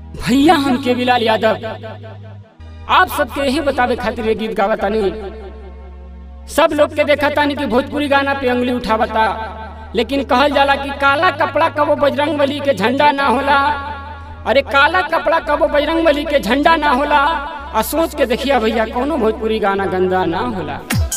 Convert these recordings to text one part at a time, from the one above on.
भैया हम के बिलाल यादव आप सबके यही बतावे खातिर ये गीत गावा तानी सब लोग के देखा तानी कि भोजपुरी गाना पे उंगली उठावता लेकिन कहल जाला कि काला कपड़ा कबो बजरंग बली के झंडा ना होला अरे काला कपड़ा कबो बजरंग बली के झंडा ना होला आ सोच के देखिया भैया कोनो भोजपुरी गाना गंदा ना होला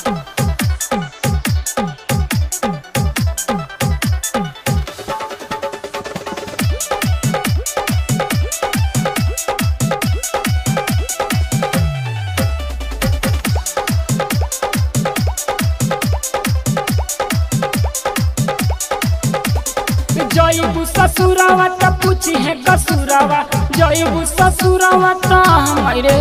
जईबू ससुरावा त पूछी है कसुरावा जईबू ससुरावा त हमारे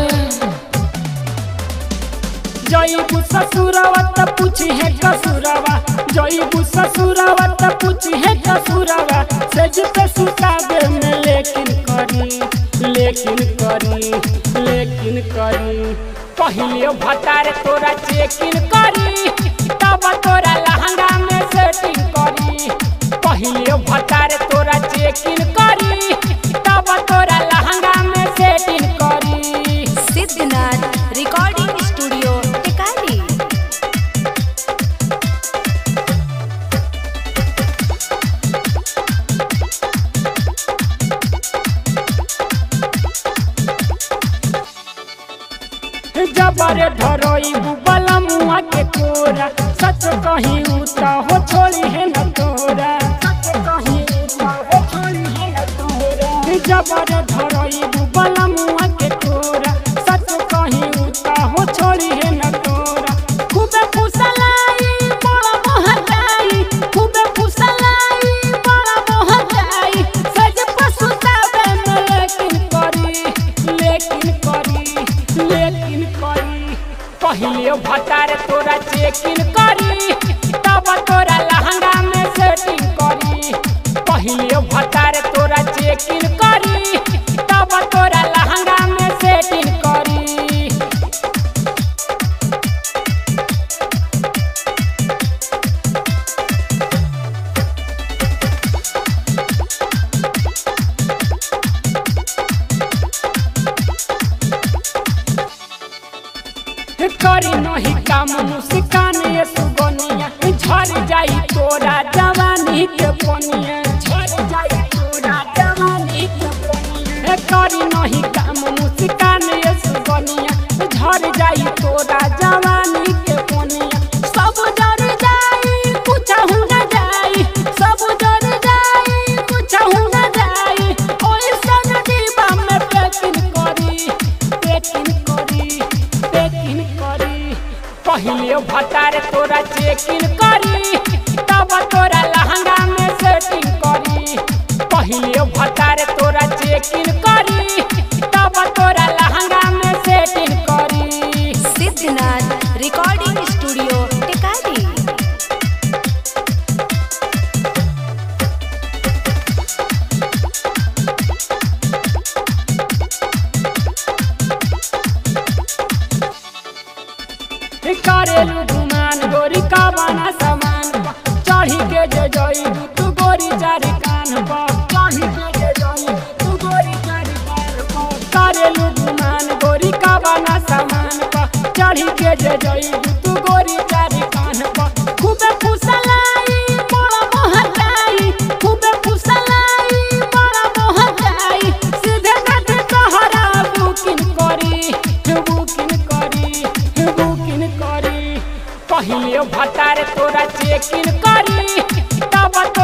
जईबू ससुरावा त पूछी है कसुरावा जईबू ससुरावा त पूछी है कसुरावा सज पे सुतावे में लेकिन करी लेकिन करी लेकिन करी पहिले भतार तोरा चेकिन करी तब तोरा लहंगा में सेटिंग करी पहिले भतार तोरा चेकिन करी तब तोरा लहंगा में सेटिंग करी सिद्धनाथ रिकॉर्डिंग स्टूडियो टिकारी जबरे धरोई बुबला मुआ के कोरा सच कहीं उता हो छोड़ी है न तोरा सच कहीं उता हो छोड़ी है न तोरा जबरे धरोई बुबला मुआ के कोरा सच कहीं उता हो छोड़ी है न तोरा खूबे फुसलाई बड़ा मोहताई खूबे फुसलाई बड़ा मोहताई सज पसुतावे में लेकिन करी लेकिन करी लेकिन करी पहिले भतार तोरा चेकिन करी तब तोरा लहंगा में सेटिंग करी पहिले भतार तोरा चेकिन करी तब तोरा लहंगा में सेटिंग करी करी नहीं काम मुस्कान ये सुगनिया झर जाई तोरा जवानी के पनिया झर जाई तोरा जवानी के पनिया करी नहीं काम मुस्कान ये सुगनिया झर जाई तोरा जवानी के पनिया सब जर जाई कुछ हो न जाई सब जर जाई कुछ हो न जाई ओए सन दीवा में पेकिन करी पेकिन करी पेकिन करी पहिले भतार तोरा चेकिन करी तब तोरा लहंगा में सेटिंग करी पहिले भतार तोरा चेकिन करी तब तोरा लहंगा में सेटिंग करी सिद्धनाथ रिकॉर्डिंग स्टूडियो टिकारी करेलू गुमान गोरी का बना समान पा। चढ़ी के जे जई तू गोरी चारी कान पर चढ़ी के जे जई तू गोरी चारी कान पर करेलू गुमान गोरी का बना समान पा। चढ़ी के जे जई तू गोरी चारी कान पर खूबे फुसलाई बड़ा मोहताई खूबे फुसलाई बड़ा मोहताई सीधे नाथ तोहरा बुकिंग करी बुकिंग करी बुकिंग करी पहिले भतार तोरा चेकिन करी तब तो